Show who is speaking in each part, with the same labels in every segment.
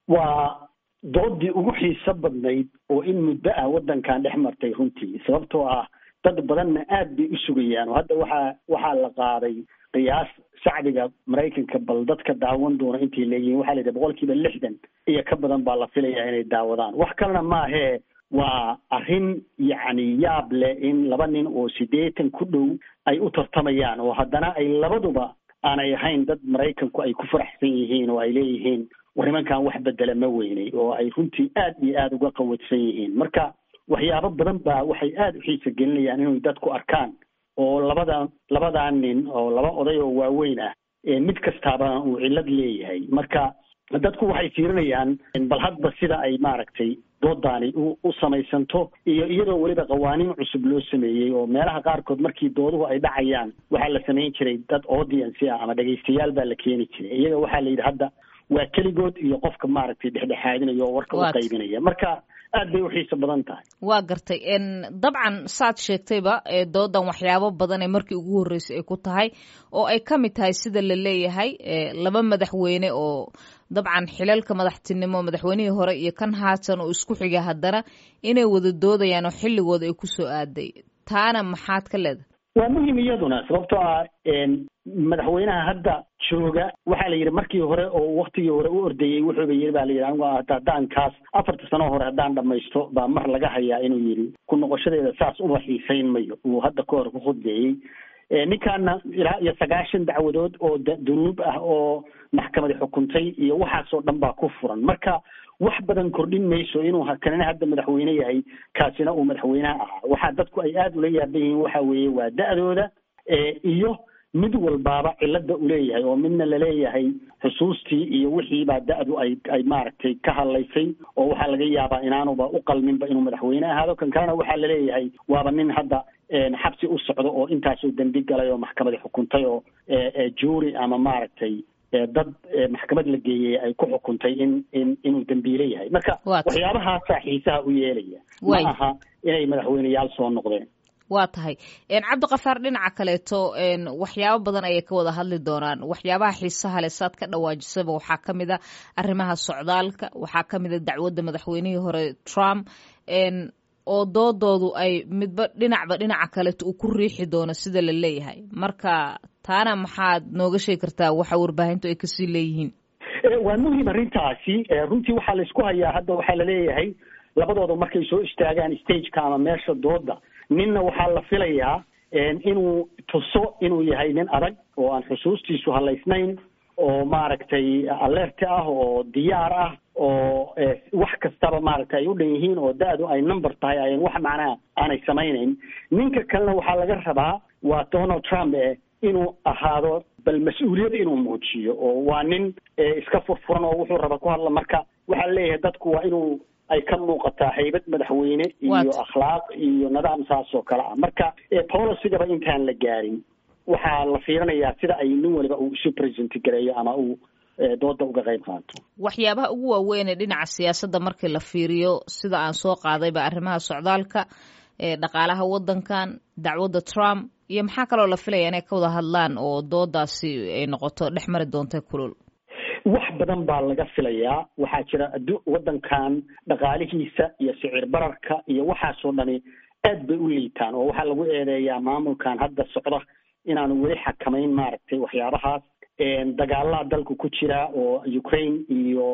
Speaker 1: waa doodii ugu xiiso badnayd oo in muddo ah waddankan dhex martay runtii sababtoo ah dad badanna aad bay u sugayaan oo hadda waxaa waxaa la qaaday qiyaas shacbiga maraykanka bal dadka daawan doona intay leeyihiin waxaa la yidhi boqol kiiba lixdan iyo ka badan baa la filayaa inay daawadaan wax kalena maahee waa arrin yacni yaab leh in laba nin oo siddeetan ku dhow ay u tartamayaan oo haddana ay labaduba aanay ahayn dad maraykanku ay ku faraxsan yihiin oo ay leeyihiin war nimankan wax bedela ma weynay oo ay runtii aad iyo aada uga qawadsan yihiin marka waxyaabo badan baa waxay aada u xiisa gelinayaan inay dadku arkaan oo labada labadaa nin oo laba oday oo waaweyn ah mid kastaaba uu cillad leeyahay marka dadku waxay fiirinayaan bal hadba sida ay maaragtay doodaani u u samaysanto iyo iyadoo weliba qawaaniin cusub loo sameeyey oo meelaha qaarkood markii dooduhu ay dhacayaan waxaa la samayn jiray dad audience ah ama dhegaystayaal baa la keeni jiray iyaga waxaa la yidhi hadda waa keligood iyo qofka maaragtay dhexdhexaadinaya oo warka u qaybinaya marka aad bay u xiiso badan tahay
Speaker 2: waa gartay dabcan saad sheegtayba doodan waxyaabo badan ee markii ugu horreysay ay ku tahay oo ay ka mid tahay sida la leeyahay laba madaxweyne oo dabcan xilalka madaxtinimo madaxweynihii hore iyo kan haatan oo isku xiga haddana inay wada doodayaan oo xilligooda ay ku soo aaday taana maxaad ka leedahay
Speaker 1: waa muhim iyaduna sababtoo ah madaxweynaha hadda jooga waxaa la yidhi markii hore oo waktigii hore u ordayey wuxuuba yidhi ba la yidhi anigu haddaan kaas afarta sano hore haddaan dhamaysto baa mar laga hayaa inuu yidhi ku noqoshadeeda saas uma xiisayn mayo uu hadda ka hor ku khudbeeyey ninkaana ilaa iyo sagaashan dacwadood oo dunuub ah oo maxkamadi xukuntay iyo waxaasoo dhan baa ku furan marka wax badan kordhin mayso inuu kanina hadda madaxweyne yahay kaasina uu madaxweynaha ahaa waxaa dadku ay aada ula yaaban yihiin waxa weeye waa da-dooda iyo mid walbaaba cilada u leeyahay oo midna laleeyahay xusuustii iyo wixiibaa da-du ay ay maaragtay ka hadlaysay oo waxaa laga yaabaa inaanuba u qalminba inuu madaxweyne ahaado kan kalena waxaa laleeyahay waaba nin hadda xabsi u socdo oo intaasoo dembi galay oo maxkamadi xukuntay oo juuri ama maaragtay dad maxkamad la geeyey ay ku xukuntay in in inuu dembiile yahay marka waxyaabahaasaa xiisaha u yeelaya ma aha inay madaxweyneyaal soo noqdeen
Speaker 2: waa tahay cabdikafaar dhinaca kaleeto waxyaabo badan ayay ka wada hadli doonaan waxyaabaha xiisaha leh saad ka dhawaajisaba waxaa ka mid a arrimaha socdaalka waxaa ka mid a dacwadda madaxweynihii hore trump oo doodoodu ay midba dhinacba dhinaca kaleeto uu ku riixi doono sida la leeyahay marka taana maxaad nooga sheegi kartaa waxa warbaahintu ay kasii leeyihiin
Speaker 1: waa muhim arrintaasi runtii waxaa laysku hayaa hadda waxaa laleeyahay labadooda markay soo istaagaan stageka ama meesha dooda ninna waxaa la filayaa inuu tuso inuu yahay nin adag oo aan xusuustiisu halaysnayn oo maaragtay alert ah oo diyaar ah oo wax kastaba maaragtay ay u dhan yihiin oo da-du ay number tahay ayan wax macnaha aanay samaynayn ninka kalena waxaa laga rabaa waa donald trump e inuu ahaado bal mas-uuliyad inuu muujiyo oo waa nin iska furfuran oo wuxuu raba ku hadla marka waxaa leeyahay dadku waa inuu ay ka muuqataa haybad madaxweyne iyo akhlaaq iyo nidaam saas oo kale ah marka policygaba intaan la gaarin waxaa la fiirinayaa sida ay nin waliba uu isu present gareeyo ama uu dooda uga qayb qaato
Speaker 2: waxyaabaha ugu waaweyn ee dhinaca siyaasadda markii la fiiriyo sida aan soo qaadayba arrimaha socdaalka dhaqaalaha waddankan dacwadda trump iyo maxaa kaloo la filaya inay ka wada hadlaan oo doodaasi ay noqoto dhex mari doonta kulul
Speaker 1: wax badan baa laga filayaa waxaa jira addu waddankan dhaqaalihiisa iyo sicir bararka iyo waxaasoo dhani aad bay u liitaan oo waxaa lagu eedeeyaa maamulkan hadda socda inaanu weli xakamayn maaragtay waxyaabahaas dagaalaa dalka ku jira oo ukraine iyo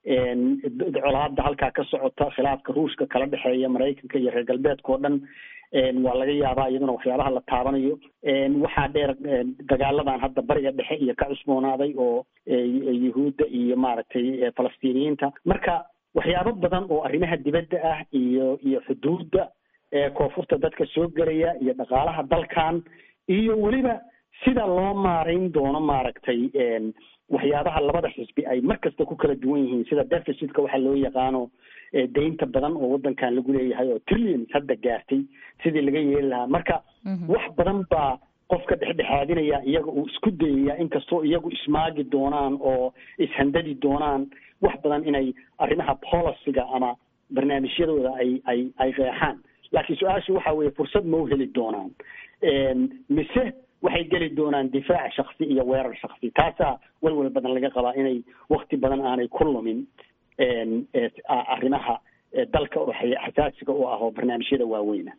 Speaker 1: colaada halkaa ka socota khilaafka ruushka kala dhexeeya maraykanka iyo reer galbeedka oo dhan waa laga yaabaa iyaduna waxyaabaha la taabanayo waxaa dheer dagaaladan hadda bariga dhexe iyo ka cusboonaaday oo yuhuudda iyo maaragtay falastiiniyiinta marka waxyaabo badan oo arrimaha dibadda ah iyo iyo xuduudda koonfurta dadka soo gelaya iyo dhaqaalaha dalkan iyo weliba sida loo maarayn doono maaragtay waxyaabaha labada xisbi ay mar kasta ku kala duwan yihiin sida deficitka waxaa loo yaqaano deynta badan oo waddankan lagu leeyahay oo trillions hadda gaartay sidii laga yeeli lahaa marka wax badan baa qofka dhexdhexaadinaya iyaga uu isku dayaya inkastoo iyagu ismaagi doonaan oo ishandadi doonaan wax badan inay arrimaha policyga ama barnaamijyadooda ay ay ay qeexaan laakiin su-aashu waxa weeye fursad ma u heli doonaan mise waxay geli doonaan difaac shaksi iyo weerar shaksi taasaa walwal badan laga qabaa inay wakti badan aanay ku lumin arrimaha dalka oo xasaasiga u ah oo barnaamijyada waaweyna